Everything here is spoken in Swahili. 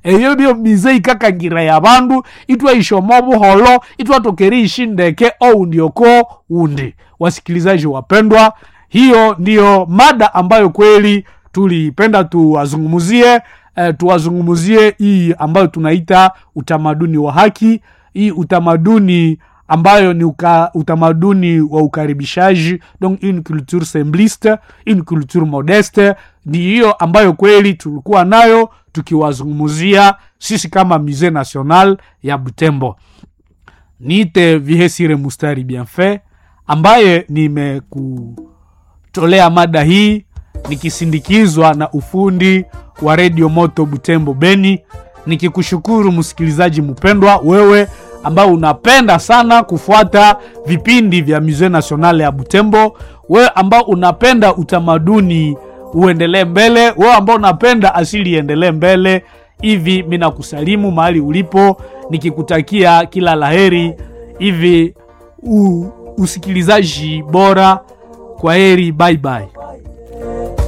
eyo byo mize ikakangira ya bandu itwaishoma buholo itwatokeri ishindeke oundi oko undi wasikilizaji wapendwa hiyo ndiyo mada ambayo kweli tulipenda tuwazungumzie eh, tuwazungumzie hii ambayo tunaita utamaduni wa haki hii utamaduni ambayo ni uka, utamaduni wa ukaribishaji donc une culture sembliste une culture modeste ni hiyo ambayo kweli tulikuwa nayo tukiwazungumzia sisi kama musée national ya butembo niite vihesire mustari bienfait ambaye nimekutolea mada hii nikisindikizwa na ufundi wa redio moto butembo beni nikikushukuru msikilizaji mpendwa wewe ambao unapenda sana kufuata vipindi vya musée national ya butembo wewe ambao unapenda utamaduni uendelee mbele wewe ambao unapenda asili iendelee mbele hivi mi nakusalimu mahali ulipo nikikutakia kila laheri hivi u, usikilizaji bora kwa heri bye bye